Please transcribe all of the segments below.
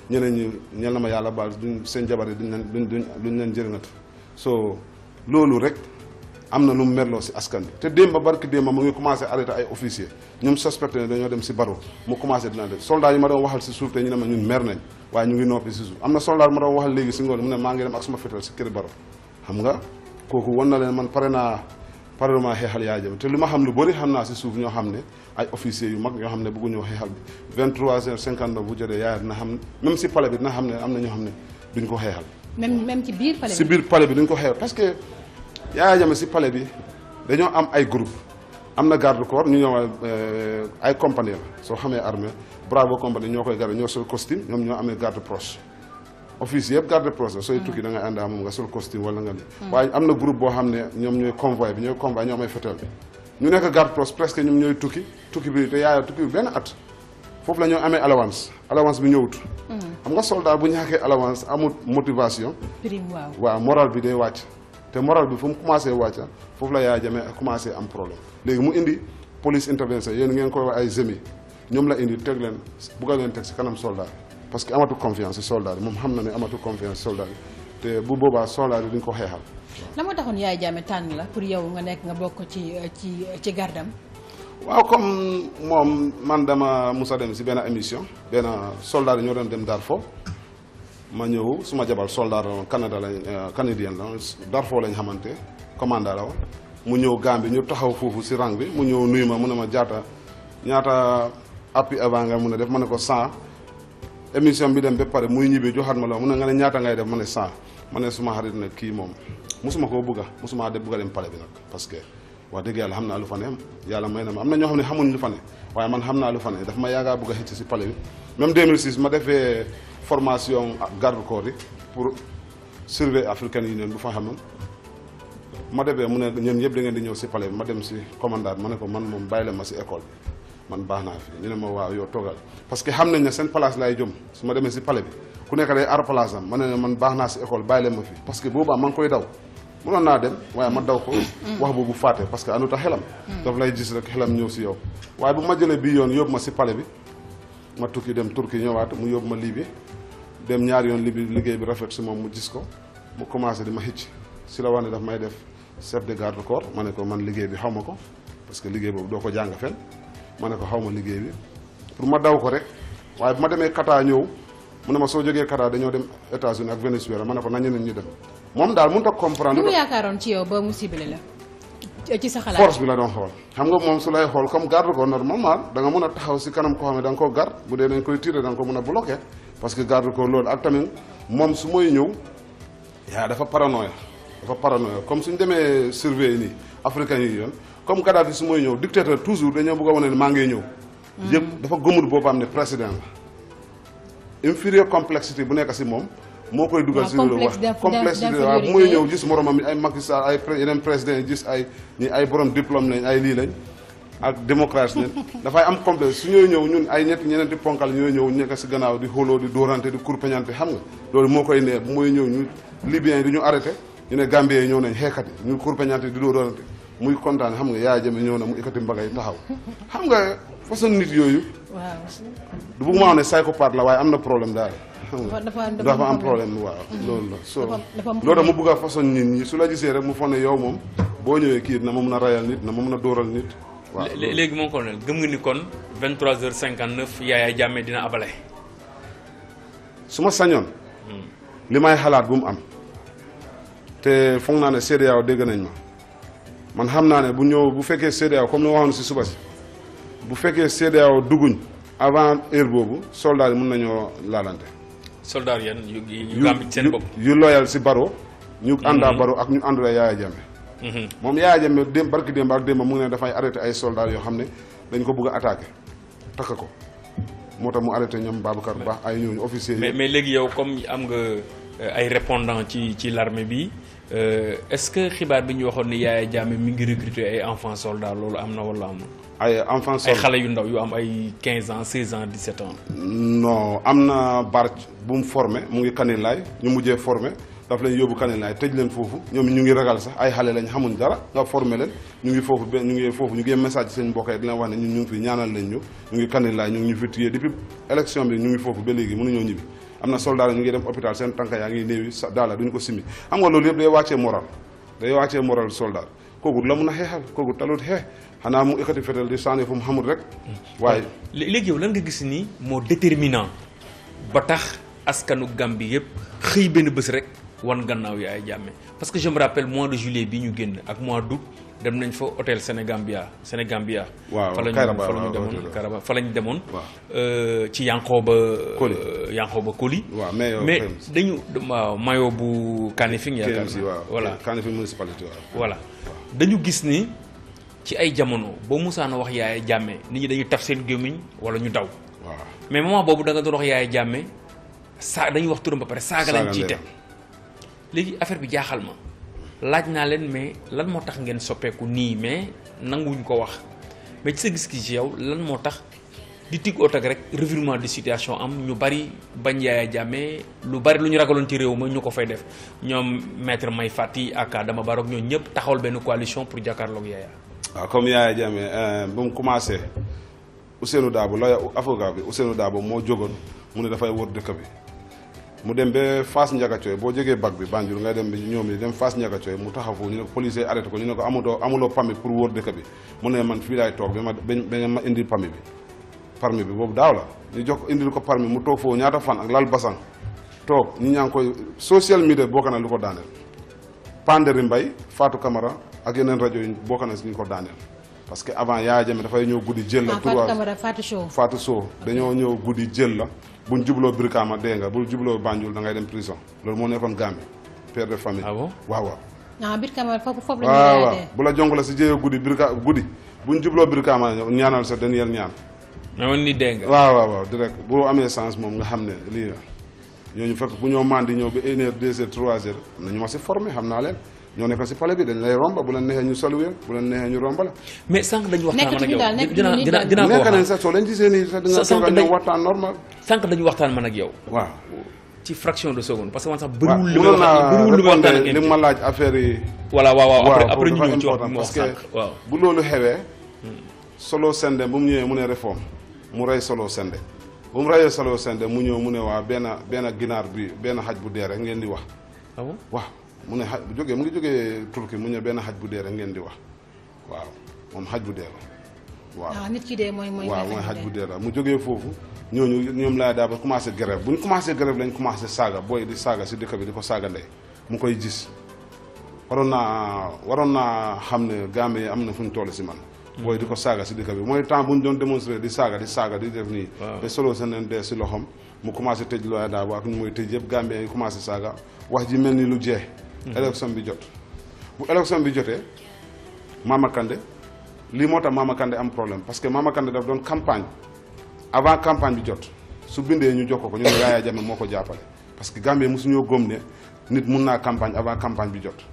ñeneen ñi ñel na ma yàlla baal duñ seen jabar yi duñ leen duñ duñ duñ leen jërëngatu so loolu rek am na lu mu merloo si askan bi te démb barki démb mu ngi commencé arrêté ay officier ñoom suspecté ne dañoo dem si baro mu commencé dina def soldat yi ma doon waxal si suuf te ñu ne ma ñun mer nañ waaye ñu ngi noppi si suuf am na soldat ma doon waxal léegi si ngoon mu ne maa ngi dem ak suma fetal si kër baro xam nga kooku wan na leen man pare naa pare maa xeexal Yaya Jammeh te li ma xam lu bëri xam naa si suuf ñoo xam ne ay officiers yu mag ñoo xam ne bëgguñoo xeexal bi 23 heures 59 bu jotee Yaya dina xam même si palais bi dina xam ne am na ñoo xam ne duñ ko xeexal même même ci biir palais si biir palais bi duñ ko xeexal parce que Yaya Jammeh si palais bi dañoo am ay groupe am na garde corps ñu ñëw ay compagnie la soo xamee armée bravo compagnie ñoo koy garde ñoo sol costume ñoom ñoo amee garde proche office yëpp garde proche la sooy tukki da ngay ànd ak moom nga sol costume wala nga li waaye am na groupe boo xam ne ñoom ñooy convoy bi ñooy convoy ñoo amee fetel bi ñu nekk garde proche presque ñoom ñooy tukki tukki bi te yaaya tukki bi benn at foofu la ñoo amee allowance allowance bi ñëwut xam nga soldat bu ñàkkee allowance amul motivation prime waaw waaw moral bi day wàcc te moral bi fu mu commencé wàcca foofu la Yaya Jammeh commencé am problème léegi mu indi police intervention yéen ngeen koy wax ay zemi ñoom la indi teg leen bugga leen teg si kanam soldat parce que amatu confiance si soldat yi moom xam na ne amatu confiance si soldat yi te bu boobaa soldat yi duñ ko xeexal la moo taxoon Yaya Jammeh tànn la pour yow nga nekk nga bokk ci ci ci gardam waaw comme moom man dama musa dem si benn émission benn soldat yi ñoo doon dem Darfur ma ñëw suma jabar soldat la woon Canada lañ canadien la Darfur lañ xamante commandant la woon mu ñëw Gambie ñu taxaw foofu si rang bi mu ñëw nuyu ma mu ne ma jaata ñaata appui avant nga mun a def ma ne ko 100 émission bi dem ba pare muy ñibbi joxaat ma la mu ne nga ne ñaata ngay def ma ne 100 ma ne suma xarit ne kii moom musuma koo bëgga musuma de bëgga dem pale bi nag parce que wax dëgg yàlla xam naa lu fa ne yàlla may na ma am na ñoo xam ne xamuñ lu fa ne waaye man xam naa lu fa ne daf ma yaagaa bëgg a xëcc si pale bi même 2006 ma defee formation garde corps yi pour surveiller African Union bu fa xamoon ma defee mu ne ñoom ñëpp da ngeen di ñëw si pale bi ma dem si commandant ma ne ko man moom bàyyi la ma si école bi man baax naa fi ñu ne ma waaw yow toogal parce que xam nañ ne seen place laay jëm su ma demee si pale bi ku nekk day ar place am ma ne ne man baax naa si école bàyyi leen ma fi parce que boobaa ma ngi koy daw mënoon naa dem waaye ma daw ko wax boobu fàtte parce que anuta xelam daf lay gis rek xelam ñëw si yow waaye bu ma jëlee bii yoon yóbbu ma si pale bi ma tukki dem turki ñëwaat mu yóbbu ma Libye dem ñaari yoon Libye liggéey bi rafet si moom mu gis ko mu commencé di ma xicc si la wax ne daf may def chef de garde corps ma ne ko man liggéey bi xaw ma ko parce que liggéey boobu doo ko jàng fen ma ne ko xaw ma liggéey bi pour ma daw ko rek waaye bu ma demee Qatar ñëw mu ne ma soo jógee Qatar dañoo dem États-Unis ak Venezuela ma ne ko nañu ne ñu dem moom daal mënut a comprendre. lu mu yaakaaroon ci yow ba mu ciblé la ci sa xalaat force bi la doon xool xam nga moom su lay xool comme garde ko normalement da nga mën a taxaw si kanam koo xam ne da nga koo gar bu dee dañ koy tiré da nga ko mën a bloqué parce que garde ko loolu ak tamit moom su mooy ñëw yaa dafa paranoïa dafa paranoïa comme suñ demee surveiller nii africain yi yoon comme Kadhafi su mooy ñëw dictateur toujours dañoo bëgg a wane ne maa ngay ñëw yëpp dafa gëmut boppam ne président la inférieur complexité bu nekk si moom moo koy dugal si loolu wax complexité waaw bu muy ñëw gis moromam ay Macky Sall ay yeneen président yi gis ay ñi ay borom diplôme lañ ay lii lañ ak démocratie lañ dafay am complexe su ñooy ñëw ñun ay ñetti ñeneenti ponkal ñooy ñëw nekk si gannaaw di xóoloo di dóorante di kurpeñante xam nga loolu moo koy neex bu muy ñëw ñu libyen yi di ñu arrêté ñu ne Gambien yi ñëw nañ xeexat yi ñu kurpeñante di dóorante muy kontaan xam nga Yaya Jammeh ñëw na mu ikkati mbagay taxaw xam nga façon nit yooyu waaw du bëgg maa wax ne psychopathe la waaye am na problème daal dafa dafa dafa am problème waaw loolu la so dafa dafa am loolu mu bëgg a façon nit ñi su la gisee rek mu foog ne yow moom boo ñëwee kii na ma mun a rayal nit na ma mun a dóoral nit waaw Lé- léegi moom colonel gëm nga ni kon 23h59 Yaya Jammeh dina abale su ma sañoon li may xalaat bu mu am te foog naa ne CEDEAO dégg nañ ma man xam naa ne bu ñëw bu fekkee CEDEAO comme ni ma waxoon si suba si bu fekkee CEDEAO dugguñ avant heure boobu soldats yi mun nañoo laalante soldat yan yu yu Gambie seen bopp yu loyal si baro ñu àndaa baro ak ñu àndula Yaya Jammeh Mhm. moom Yaya Jammeh démb barki démb ak démb mu ngi ne dafay arrêté ay soldats yoo xam ne dañ ko bëgg a attaqué takk ko moo tax mu arrêté ñoom Babacar Ba ay ñooñu officiers mais yi mais léegi yow comme am nga euh, ay répondant ci ci l'armée bi euh, est-ce que xibaar bi ñu waxoon ni Yaya Jammeh mi ngi recruter ay enfants soldats loolu am na wala amul ay enfants ay soldats xale yu ndaw yu am ay 15 ans 16 ans 17 ans non am na barc bu mu formé mu ngi Kanilaay ñu mujjee formé daf leen yóbbu Kanilaay tëj leen foofu ñoom ñu ngi ragal sax ay xale lañ xamuñ dara nga formé leen ñu ngi foofu benn ñu ngi foofu ñu ngi message seen mbokk yi di leen wax ne ñun ñu ngi fi ñaanal leen ñu ñu ngi Kanilaay ñu ngi ñu fi téye depuis élection bi ñu ngi foofu ba léegi mënuñoo ñibbi am na soldat ñu ngi dem hôpital seen tànk yaa ngi néewi sa daala duñu ko simi xam nga loolu yëpp day wàccee moral day wàccee moral soldat kooku la mun a xeexal kooku talut xeex xanaa mu ekkati fetal di sànni fu mu xamul rek waaye lé- léegi yow lan nga gis ni moo déterminant ba tax askanu Gambie yëpp xëy benn bés rek wan gannaaw Yaya Jammeh parce que je me rappelle mois de juillet bi ñu génn ak mois d'août dem nañ fa hôtel Sénégambia Sénégambia Waaw, fa la ñu Kairaba, fa la ñu waaw, demoon hôtel. Kairaba fa la ñu demoon Waaw. euh, ci Yankoba Koli. euh, Yankoba Koli waaw mais yow mais KMC. dañu waaw mayo bu Kanifing yaakaar KMC naa. waaw voilà Kanifing municipalité waaw voilà dañu gis ni ci ay jamono boo musaana wax Yaya Jammeh nit ñi dañuy taf seen gémmiñ wala ñu daw waaw mais moment boobu da nga doon wax Yaya Jammeh saa dañuy wax turam ba pare saaga lañ Saaga ciy ndeyam. teg léegi affaire bi jaaxal ma laaj naa leen mais lan moo tax ngeen soppeeku nii mais nanguwuñ ko wax mais ci sa gis-gis ci yow lan moo tax di tig otak rek revirement de situation am ñu bari bañ Yaya Jammeh lu bari lu ñu ragaloon ci réew ma ñu ko fay def ñoom maître May Fati ak Adama Barrow ñoo ñëpp taxawal benn coalition pour jàkkaarloog Yaya waaw comme Yaya Jammeh euh, ba mu commencé Ousseynou Dabo la avocat bi Ousseynou Dabo moo jógoon mu ne dafay wër dëkk bi mu dem ba Fass Ndiagacoy boo jógee bac bi Banjul ngay dem ba ñoom yi dem Fass Ndiagacoy mu taxaw foofu ñu ne ko policier arrêté ko ñu ne ko amuloo amuloo permis pour wër dëkk bi mu ne man fii laay toog ba ma ba ba ma indi permis bi permis bi boobu daaw la ñu jox ko indil ko permis mu toog foofu ñaata fan ak lal basang toog ñu ñaa ngi koy social media bokk na lu ko daaneel Panderi Mbay Fatou Camara ak yeneen rajo yi bokk na si ñu ko daaneel parce que avant Yaya Jammeh dafay ñëw guddi jël la ah Fatou trois Camara Fatou Sow Fatou Sow dañoo ñëw guddi jël la buñ jubloo Brikama dégg nga bu jubloo Banjul da ngay dem prison loolu moo nekkoon Gambie père de famille Ah bon waaw waaw ah biir Camara foofu foofu la waaw ñu waaw yaatee bu la jong la si jëyee guddi Brika guddi buñ jubloo Brikama ñaanal sa dernier ñaan mais man ni dégg nga waaw waaw waaw direct boo amee sens moom nga xam ne lii la ñooñu fekk bu ñoo mandi ñëw ba une heure deux heures trois heures am na ñu ma si formé xam naa leen ñoo nekk si pale bi dañ lay romba bu leen neexee ñu saluwee bu leen neexee ñu romba la mais sànq dañu waxtaan man ak Nekkatuñu yow daal, nekk dinaa ñu dinaa daal. dinaa ko nekk nañ wax sax soo leen gisee nii sax di nga Sa- sànq toog ak dañ- ñoom waxtaan normal sànq dañu waxtaan man ak yow waaw ci fraction de seconde parce que man sax waaw bëriwul li may mënoon naa waxtaan bëriwul li may waxtaan ak répondre li ma laaj affaire yi voilà waaw waaw après waaw après ñu dafa ñëw ci wax important bi ma wax parce que sànq waaw bu loolu xewee solo sende bu mu ñëwee mu ne réforme mu rey solo sende bu mu reyee solo sende mu ñëw mu ne waa benn benn ginaar bi benn xaj bu dee rek ngeen di wax ah bon waaw mu ne xaj bu jógee mu ngi jógee Turquie mu ne benn xaj bu dee rek ngeen di wax waaw moom xaj bu dee la waaw ah nit ki dee mooy mooy waaw mooy xaj bu dee la mu jógee foofu ñooñu ñoom laay daa ba commencé grève bu ñu commencé grève lañ commencé saaga booy di saaga si dëkk bi di ko saaga ndey mu koy gis waroon naa waroon naa xam ne Gambie am na fu ñu toll si man booy di ko saaga si dëkk bi mooy temps bu ñu doon démonstré di saaga di saaga di def nii Waaw. te solo seen leen dee si loxom mu commencé tëj looy daa ba ak ñu mooy tëj yëpp Gambie yi commencé saaga wax ji mel ni lu jeex élection bi jot bu élection bi jotee Mama Kandeh lii moo tax Mama Kandeh am problème parce que Mama Kandeh daf doon campagne avant campagne bi jot su bindee ñu jox ko ko ñu ne Yaya Jammeh moo ko jàppale parce que Gambie mosuñoo góom ne nit mun naa campagne avant campagne bi jot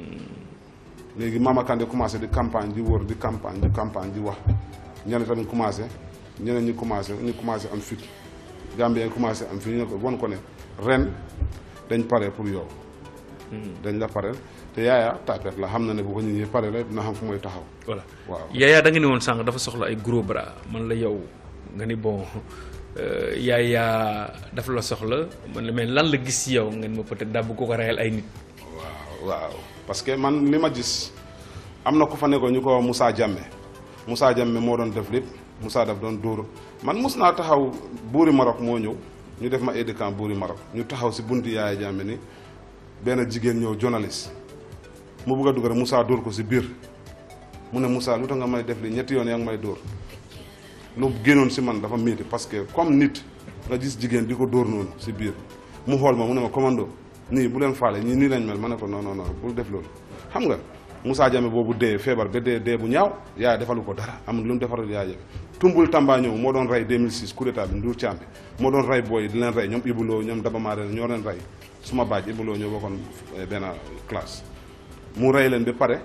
léegi Mama Kandeh commencé di campagne di wër di campagne di campagne di wax ñeneen tamit commencé ñeneen ñi commencé ñu commencé am fit Gambien commencé am fit ñu ne ko won ko ne ren dañ pare pour yow dañ la pare te Yaya tapet la xam na ne bu ko nit ñi pare la dina xam fu mooy taxaw voilà waaw Yaya da nga ni woon sànq dafa soxla ay gros bras man la yow nga ni bon euh, Yaya dafa la soxla man la mais lan la gis ci yow ngeen ma peut-être daa bëgg ko ko reyal ay nit waaw waaw parce que man li ma gis am na ku fa nekkoon ñu ko wax Moussa Jammeh Moussa Jammeh moo doon def lépp Moussa daf doon dóor man mus naa taxaw buuri Maroc moo ñëw ñu def ma aide de camp buuri Maroc ñu taxaw si bunti Yaya Jammeh ni benn jigéen ñëw journaliste mu bugg a dugg rek Moussa dóor ko si biir mu ne Moussa lu tax nga may def li ñetti yoon yaa ngi may dóor lu génnoon si man dafa métti parce que comme nit nga gis jigéen di ko dóor noonu si biir mu xool ma mu ne ma commando nii bu leen faale ñii nii lañ mel ma ne ko non non non bul def loolu xam nga Moussa Jammeh boobu dee feebar ba dee dee bu ñaaw yaay defalu ko dara amul lu mu defaral yaay Jammeh tumbul Tamba ñëw moo doon rey 2006 coup d'état bi Ndour Thiam bi moo doon rey booy di leen rey ñoom Ibuloo ñoom Daba Maare ñoo leen rey suma baaj Ibuloo ñoo bokkoon eh, benn classe mu rey leen ba pare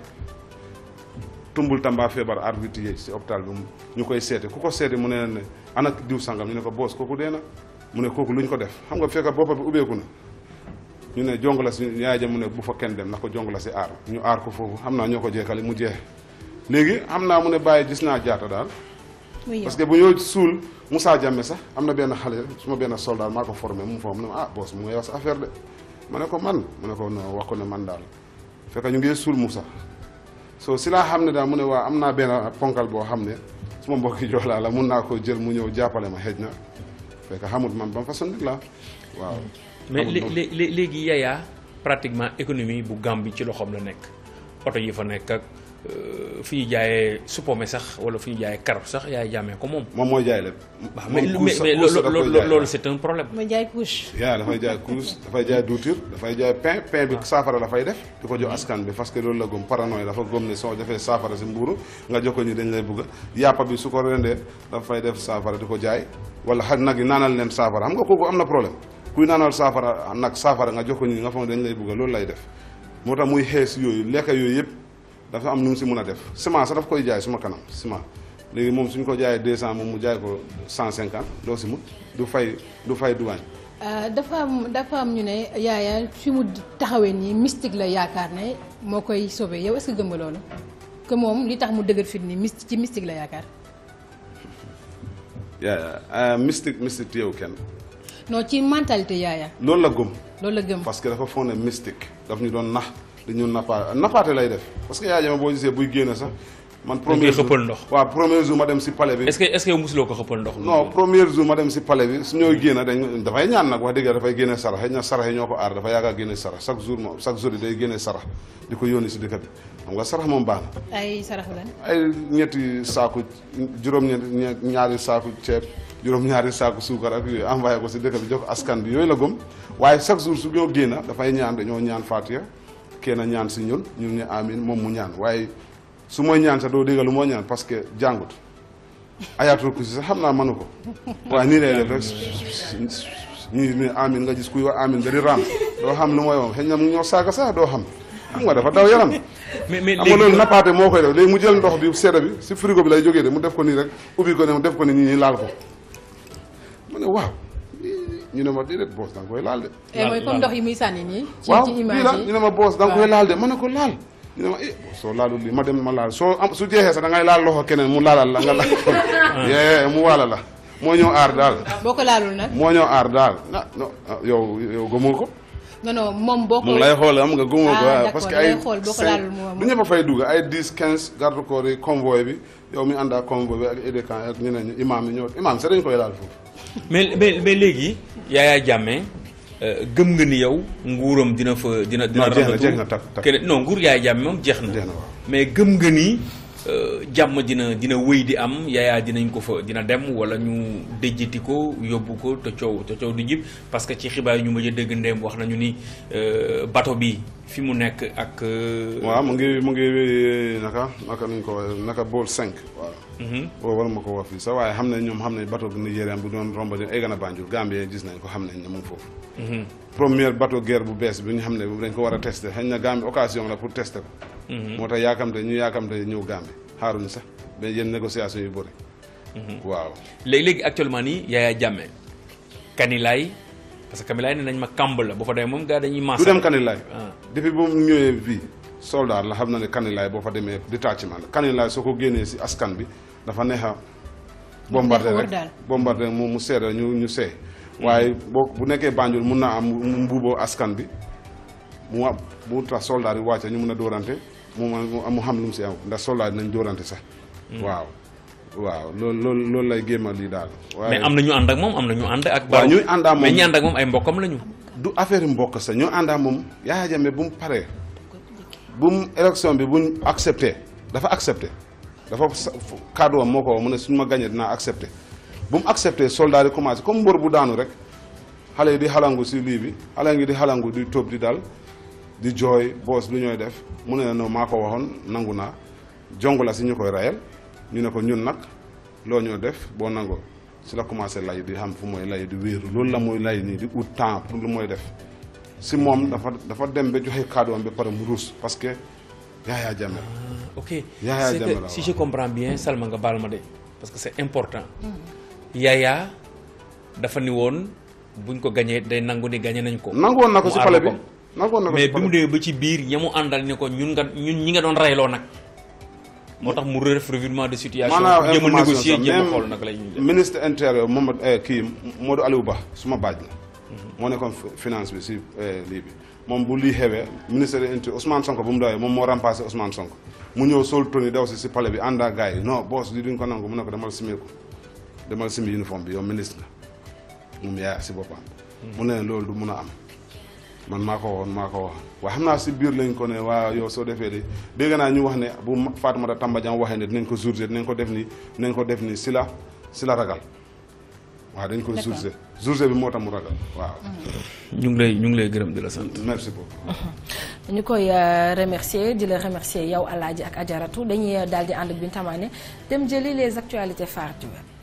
tumbul Tamba feebar arbitre yi si hôpital bi mu- ñu koy seete ku ko seete mu ne leen ne ana diw sangam ñu ne ko boos kooku dee na mu ne kooku lu ñu ko def xam nga fekk boppa bi ubbeeku na ñu ne jong la si yaay ja mu ne bu fa kenn dem ndax ko jong la si aar ñu aar ko foofu xam naa ñoo ko jeexale mu jeex léegi xam naa mu ne bàyyi gis naa jaata daal muy yow parce que bu ñoo suul Moussa Diame sax am na benn xale su ma benn soldat maa ko formé mu foofu mu ne ma ah boss mu ngi wax sa affaire de ma ne ko man mu ne ko non wax ko ne man daal fekk ñu ngi suul Moussa so si laa xam ne daal mu ne waa am naa benn ponkal boo xam ne su ma mbokki joolaa la mun naa ko jël mu ñëw jàppale ma xëj na fekk xamut man ba façon nit la waaw mais xamut lé- man. lé- lé- léegi Yaya pratiquement économie bu Gambie ci loxoom la nekk oto yi fa nekk ak euh, fi ñu jaayee suppome sax wala fi ñu jaayee karab sax yaay jàmmee ko moom. moom mooy jaay lépp waaw moom mais kuus mais sax- mais kuus sax loolu daf koy loolu jaay. loolu c'est un problème. ma jaay couche. yaa dafay jaay kuus dafay jaay duutir dafay jaay pain pain bi saafara la fay def di ko jox askan bi parce que loolu la gëm paranoïa dafa gëm ne soo defee saafara si mbuuru nga jox ko ñi dañ lay bugg yàppa bi su ko rendee dafay def saafara di ko jaay wala xaj nag yi naanal leen saafara xam nga kooku am na problème kuy naanal saafara nag saafara nga jox ko ñi nga foog ne dañ lay bugg loolu lay def moo tax muy xees yooyu lekk yooyu yëpp dafa am nu mu si mun a def ciment sax daf koy jaay suma kanam ciment léegi moom suñ ko jaayee 200 moom mu jaay ko 150 doo si mut du fay du fay duwaañ Euh, dafa am dafa am ñu ne yaaya fi mu taxawee nii mystique la yaakaar ne moo koy sauvé yow est-ce que gëm nga loolu que moom li tax mu dëgër fit nii myst ci mystique la yaakaar yaa mystique mystique yow kenn non ci mentalité yaaya loolu la gëm loolu la gëm parce que dafa foog ne mystique daf ñu doon nax dañu nappa nappaate lay def parce que yaa jama boo gisee buy génn sax man premier koy jour xëppal ndox. waaw premier jour ma dem si palais bi est-ce que est-ce que yow mosuloo ko xëppal ndox. non premier jour ma dem si palais bi su ñooy génn dañ dafay ñaan nag wax dëgg yàlla dafay génne sarax xëy na sarax yi ñoo ko aar dafa yàgg a génne sarax chaque jour moom chaque jour yi day génne sarax di ko yónni si dëkk bi xam nga sarax moom baax na ay saraxu lan ay ñetti saaku juróom-ñetti ñaari saaku ceeb juróom-ñaari saaku suukar ak yooyu envoyé ko si dëkk bi jox askan bi yooyu la gëm waaye chaque jour su ñoo génn dafay ñaan dañoo ñaan Fatiha kenn ñaan si ñun ñun ñu amin moom mu ñaan waaye su mooy ñaan sax doo dégg lu moo ñaan parce que jàngut ayatul kursi sax xam naa mënu ko waaye nii lay def rek ñu ne amin nga gis kuy wax amin nga di raam doo xam lu mooy moom xëy na mu ñoo saaga sax doo xam xam nga dafa daw yaram mais mais xam nga loolu léegi nappaate moo koy def léegi mu jël ndox bi sedda bi si frigo bi lay jógee de mu def ko nii rek ubbi ko ne mu def ko ni ñi ñi laal ko ma ne waaw ñu ne ma déedéet boos da nga koy laal de Eh, mooy comme ndox yi muy sànni nii ci waaw ci lii image la yi ñu ne ma boos da nga koy waaw. laal de ma ne ko laal ñu ne ma eh soo laalul lii ma dem ma laal soo am su jeexee sax da ngay laal loxo keneen mu laalal la nga laal ko yee mu waala la moo ñëw aar daal boo ko laalul nag moo ñëw aar daal ah non ah, yow yow gëmoo ko non non moom boo ko mu ngi lay xool am nga gëmoo ko Ah, waaw d'accord, parce que da lay ay xool boo ko cinq- laalul mu- du ñëpp a fay dugg ay 10 15 garde corps yi convoy bi yow mi ànd ak convoy bi ak édécan ak ñeneen ñi imaam yi ñëw imaam sax dañu koy laal foofu mais mais mais léegi Yaya Jammeh euh, gëm nga ni yow nguuram dina fa dina dina Non, jeex na, rafetlu jeex na, takk, takk. keneen non nguur Yaya Jammeh moom jeex na Jeex na, waaw. mais gëm nga ni euh, jàmm dina dina wéy di am Yaya dinañ ko fa dina dem wala ñu déjjati ko yóbbu ko te coow te coow du jib parce que ci xibaar yi ñu mujj a dégg ndéem wax nañu ni euh, bato bi fi mu nekk ak euh, waaw mu ngi mu ngi naka naka nuñ ko waxee naka bool 5 waaw mhm. boobu war ma ko wax fii sax waaye xam nañ ñoom xam nañ bateau bu Nigérian bu doon romb di egg na Banjul Gambie gis nañ ko xam nañ ne mu ngi foofu Mhm. première bateau guerre bu bees bi ñu xam ne dañ ko war a testé xëy na Gambie occasion la pour tester ko moo tax yaakamte ñu yaakamte ñëw Gambie xaaruñu sax mais yenn négociation yu bëri waaw léegi léegi actuellement nii Yaya Jammeh Kanilaay parce que Kanilaay ne nañ ma kàmb la boo fa demee moom gars dañuy maas du dem Kanilaay ah. depuis bu mu ñëwee fii soldat la xam na ne Kanilaay boo fa demee détachement la Kanilaay soo ko génnee si askan bi dafa neex a bombardé neex a wër rek daal. bombardé mu mu seeda ñu ñu seey waaye boo bu nekkee Banjul mun naa am mu mbuuboo askan bi mu am mu tax soldat yi wàcce ñu mun a dóorante mu mu mu xam lu mu si am ndax soldat yi nañ dóorante sax waaw waaw loolu loolu loolu lay gémmal lii daal waaye mais am na ñu ànd ak moom am na ñu ànd ak. waaw Barrow. ñuy ànd ak moom mais ñi ànd ak moom ay mbokkam lañu. du affaire mbokk sax ñoo àndaa moom Yaya Jammeh bu mu paree bu mu élection bi bu ñu accepté dafa accepté dafa sa- fu- kàddu am moo ko wax mu ne suñu ma gagné dinaa accepté bu mu accepté soldat yi commencé comme mbër bu daanu rek xale yi di xalangu si lii bi xale ngi di xalangu di tóob di dal di jooy boos lu ñooy def mu ne non maa ko waxoon nangu naa jong la si ñu koy rayal ñu ne ko ñun nag loo ñoo def boo nangoo si la commencé lay di xam fu mooy lay di wéeru loolu la muy lay nii di ut temps pour lu mooy def si moom dafa dafa dem ba joxe kàddu am ba pare mu ruus parce que Yaya Jammeh la. ok Yaya c'est Jammeh que la, si waaw. je comprends bien Salma nga baal ma de parce que c'est important. Yaya dafa ni woon buñ ko gañee day nangu ni gañe nañ ko. nangoon na ko mu si aar pale bi boppam. nangoon na ko mais si bi mu pale bi demee ba ci biir ña mu àndal ni ko ñun nga ñun ñi nga doon reyloo nag moo tax mu def revirement de situation maanaam jéem a information négocier sax jéem a même xool naka la ñuy def ministre intérieur moom kii Modou Aliou Ba suma baaj la moo nekkoon fi- finance bi si eh, lii bi moom bu lii xewee ministre de l'intérieur Ousmane Sonko bu mu dawee moom moo remplacé Ousmane Sonko mu ñëw sol toni daw si si palais bi ànd ak gars yi non boss lii duñ ko nangu mu ne ko demal simeeku demal simi uniforme bi yow ministre nga moom yaay si boppam mu ne loolu du mun a am man maa ko waxoon maa ko wax waaye xam naa si biir lañ ko ne waa yow soo defee de dégg naa ñu wax ne bu Ma- Fatoumata Tamba Diang waxee ne dinañ ko jourgé dinañ ko def ni dinañ ko def ni si la si la ragal waaw dañ ko D'accord. jourgé jourgé bi moo tax mu ragal waaw ñu ngi lay ñu ngi lay gërëm di la sant merci beaucoup ñu koy euh, remercier di la remercier yow Alaaji ak Ajaratu dañuy daal di ànd ak Binta Mané dem jëli les actualités phares du web